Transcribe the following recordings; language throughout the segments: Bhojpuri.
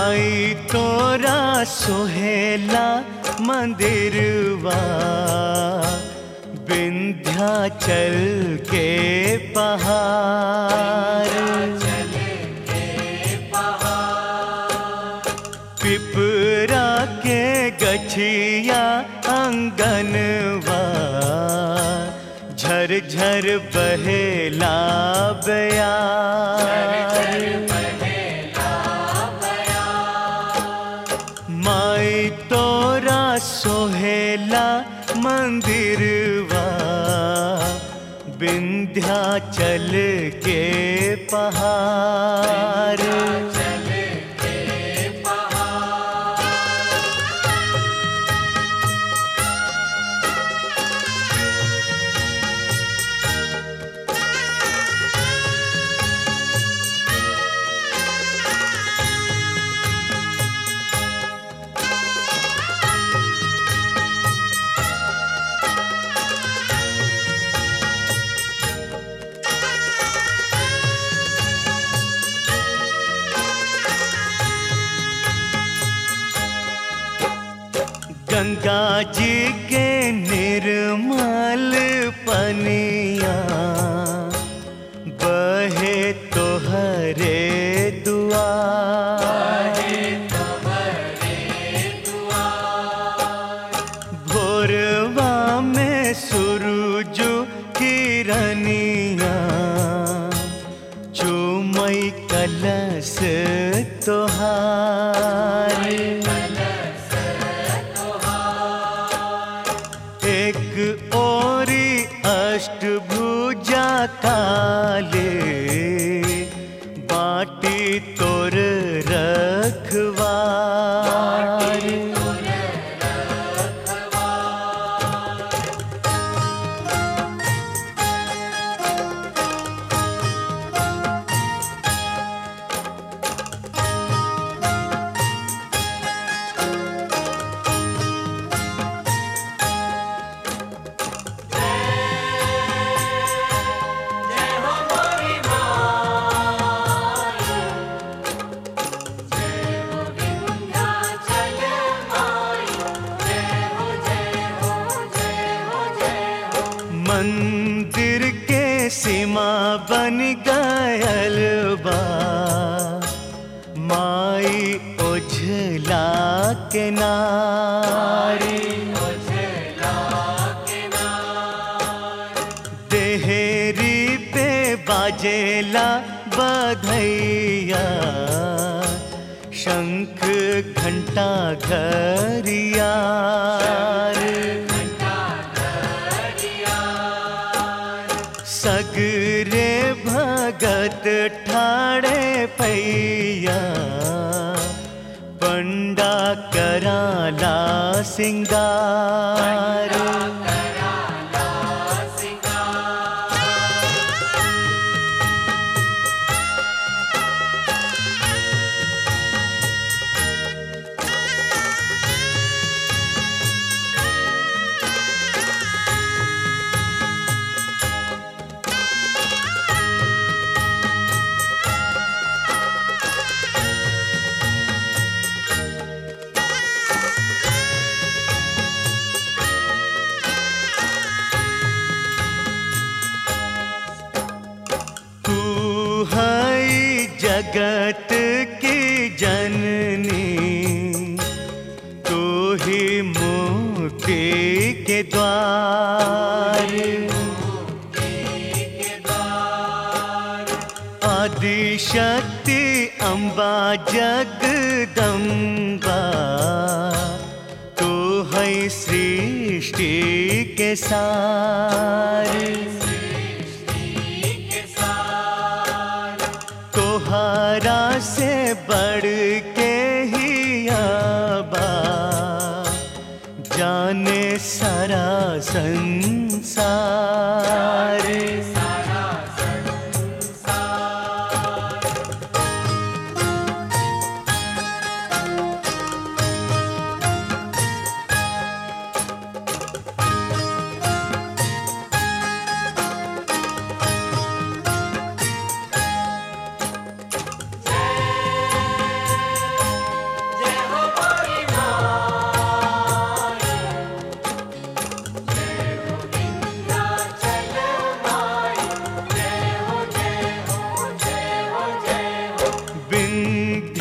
माई तोरा सोहेला मंदिरवा विंध्याचल के पहाड़ पिपरा के गछिया अंगनवा झर झर बहेला बयार माई तोरा सोहेला मंदिरवा विंध्याचल के पहाड़ गंगा जी के निर्मल पनिया बहे तोहरे दुआर भोरवा में सूरज किरनिया चुमई कलश तोहार एक ओरी अष्टभुजा काले बाटी तोर रखवार मंदिर के सीमा बन गयल बा माई ओझला के नारी देहरी पे बाजेला बधैया शंख घंटा घरिया सगरे भगत ठाड़े पैया पंडा कराला सिंगार तू है जगत की जननी तू ही मुक्ति के द्वार आदि शक्ति अम्बा जगदम्बा तू है सृष्टि के सार तोहारा से बढ़ के ही आबा जाने सारा संसार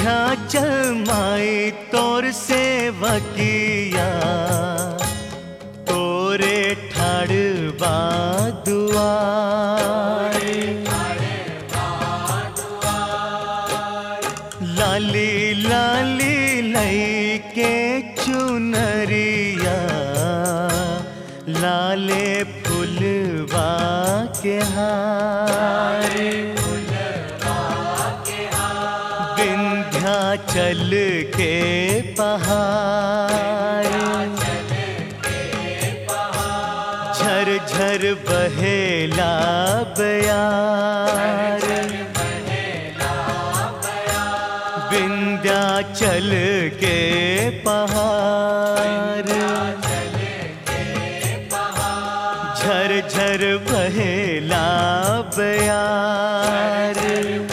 विंध्याचल माई तोर सेवकिया तोरे ठाड़वा दुआर लाली लाली लई के चुनरिया लाले फुलवा के हार विंध्याचल के पहाड़ झर झर बहेला बयार विंध्याचल के पहाड़ झर झर बहेला बयार